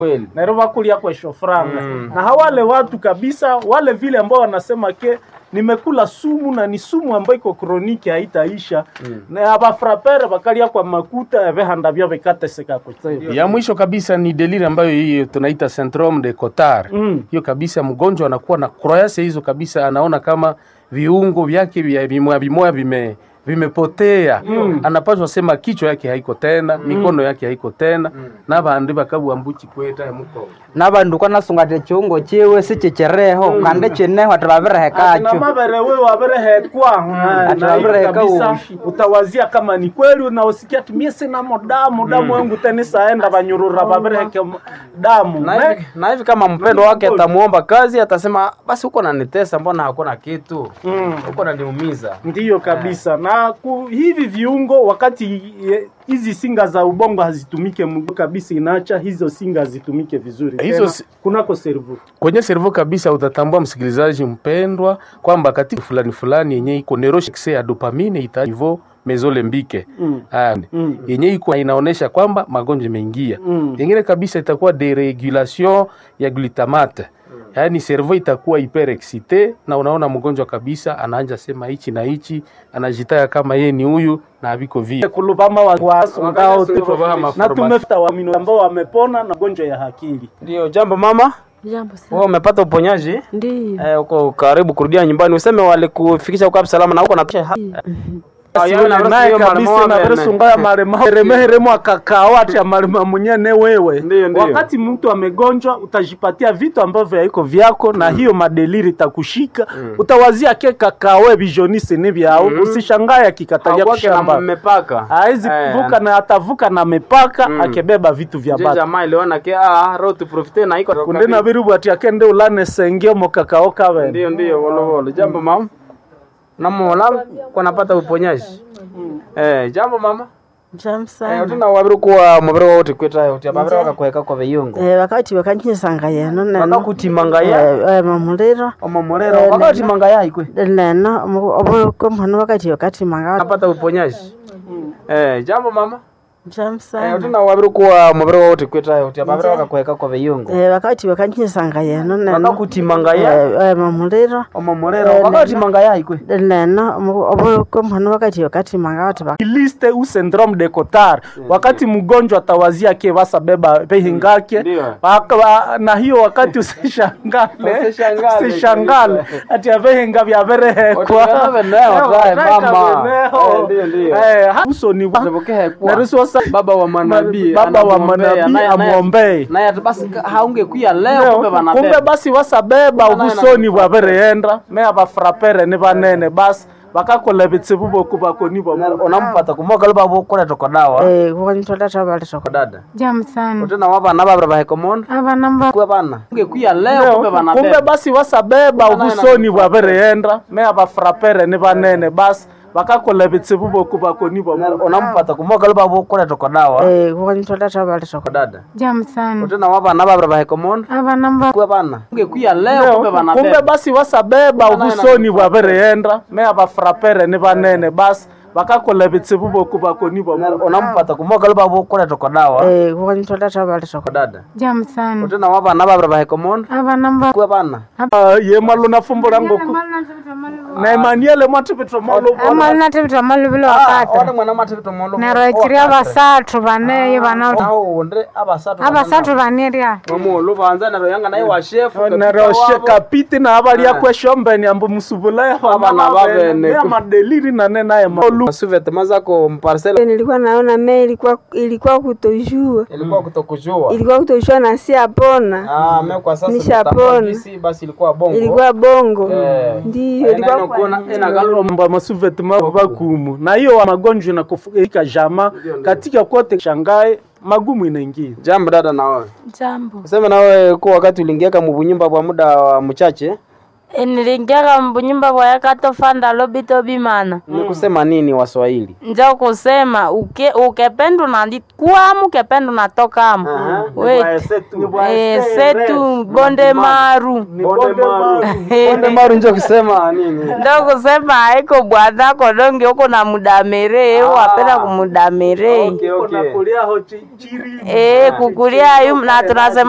kweli nero bakulia kwesho franga Mm. na hawale watu kabisa wale vile ambao wanasema ke nimekula sumu na ni sumu ambayo iko kroniki haitaisha Mm. na abafrapere bakalia kwa makuta ebehanda byo bikateseka kutsibu ya mwisho kabisa ni deliri ambayo hiyo tunaita syndrome de Cotard. Mm. Hiyo kabisa mgonjwa anakuwa na croyance hizo kabisa, anaona kama viungo vyake vya vimoya vimoya vime vimepotea mm. anapaswa sema kichwa yake haiko tena mm. mikono yake haiko tena mm. nabandi bakabwambuchi kweta muko nabandu kwanasungate chiungo chiwe sichichereho kandi chineho ati na babirehekacho mabere we waberehekwa Ati na hiyo wabereheka kabisa ushi. utawazia kama ni kweli unaosikia tumie sinamo damu damu wangu tenisaenda banyurura babereheke m- damu na Me- hivi, na hivi kama mpendo wake atamuomba kazi atasema basi huko nanitesa mbona hakuna kitu Mm. huko naniumiza ndiyo kabisa na ku, hivi viungo wakati eh, hizi singa za ubongo hazitumike mgu kabisa inaacha hizo singa hazitumike vizuri Hizo Tena, si- kunako servo kwenye servo kabisa utatambua msikilizaji mpendwa kwamba katika fulani fulani yenye iko neuroshikse ya dopamine ita niveau mezolembike Mm. Ah, Mm. yenye iko inaonesha kwamba magonjwa imeingia Mm. yengine kabisa itakuwa deregulation ya glutamate yaani servo itakuwa hyperexcite na unaona mgonjwa kabisa anaanja sema hichi na hichi anajitaya kama ye ni huyu na aviko vile kulubama wa- wasongao tu. Kulubama na formation. tumefta wamino ambao wamepona na gonjwa ya akili ndio jambo mama Jambo wewe sana. umepata uponyaji Ndiyo. eh, uko karibu kurudia nyumbani useme walikufikisha uko salama na uko na Siwe naye kabisa na veresunga ya marema remeheremo akakao ati ya marema mwenyene wewe Ndiyo, ndiyo. wakati mtu amegonjwa utajipatia vitu ambavyo haiko vyako na hiyo madeliri itakushika utawazia ke kakawe bijonisi ni vyao usishangaye akikatalia kushamba mmepaka haizi vuka na atavuka na mipaka akebeba vitu vya je batu jamaa iliona ke ah roho tuprofite na iko kunde na biribu ati akende ulane sengio mokakao kawe ndio ndio wolo wolo jambo mama namola kwa napata uponyaji eh jambo mama Jambo eh sana. utuna wabiri kuwa mubiri wote kweta uti ababiri wakakweka kwa biyungu Eh, wakati wakanyinsanga yeno neno wakakutimanga ya Eh, eh, mamuliro omomorero Eh, wakakutimanga ya ikwe neno omukomono wakati wakati manga napata uponyaji eh jambo mama Jambo eh sana. utuna wabiri kuwa mubiri wote kweta uti ababiri wakakweka kwa biyungu Eh, wakati wakanyinsanga yeno neno wakakutimanga ya Eh, eh, mamuliro omomorero Eh, wakakutimanga ya ikwe neno omukomono wakati wakati manga wati liste u syndrome de Cotard wakati mgonjwa atawazia ke basa beba behingake Ndio. Waka- wa- na hiyo wakati usishangale Usishangale usishangale kabisa. ati avehinga vyaverehekwa Otigabe neo, tae, mama. Eh, ndio, ndio. uso ni Narisosa narisosa baba wa manabii baba wa anamwombea, manabii naye- naye- amwombee naye ati basi ka- haungekuya leo Leo, kumbe kumbe banabeba basi wasabeba Kumbe naye ubusoni anakufa. bwabereenda me abafrapere ni banene basi bakakola bitsibu boku bakoni bwa unampata kumoga luba bukuleta kwa dawa eh kukanitola tabaleta kwa dada Jamu sana. utena wabana babira bahekomondo Abana mba kuwe bana ungekuya leo Leo, kumbe kumbe banabeba basi wasabeba Kumbe naye ubusoni anakufa. bwabereenda me abafrapere ni banene basi bakakola bitsibu boku bakoni bwa unampata kumoga luba bukuleta kwa dawa eh kukanitola tabaleta kwa dada Jamu sana. utena wabana babira bahekomondo Abana mba kuwe bana ungekuya leo Leo, kumbe kumbe banabeba basi wasabeba Kumbe naye ubusoni anakufa. bwabereenda me abafrapere ni banene basi bakakola bitsibu boku bakoni bwa unampata kumoga luba bukuleta kwa dawa eh kukanitola tabaleta kwa dada Jamu sana. utena wabana babira bahekomondo Abana mba kuwe bana Ah, ye malo na fumbo lango ku na Emmanuel mwatipitwa malo Ama natibita malubilo wakati. ode mwana matibito molo Naroikiria basatu bane bana. aonde abasatu Abasatu baneria. omulu banza naro yanga naye wa chef neroshe kapiti na abalia kweshombeni ambo musubula Abana babene. ya madeliri na nena ya malu suvete mazako mparcel nilikuwa naona me ilikuwa ilikuwa kutojua ilikuwa kutokujua ilikuwa kutojua na si apona ah me kwa sasa Nishapona. nimetambua jinsi basi ilikuwa bongo ilikuwa bongo Eh. ndiyo ilikuwa kwa- ina mba masuveti mabakumu na hiyo wa magonjwa na kufika jama katika kote shangae magumu inaingia jambo dada na wewe Jambo. useme na wewe kwa wakati uliingiaka mubunyumba bwa muda wa mchache Nilingiaka mbunyumba bwa yakatofanda lobito bimana. ni kusema nini waswahili njo kusema uke ukependa unalikuamu ukependa unatokamu weti Eh, setu bonde maru bonde maru njo kusema nini ndo kusema haiko bwadhako donge uko na mudamere wapenda kumudamere okay okay eh kukulia yu na tunasema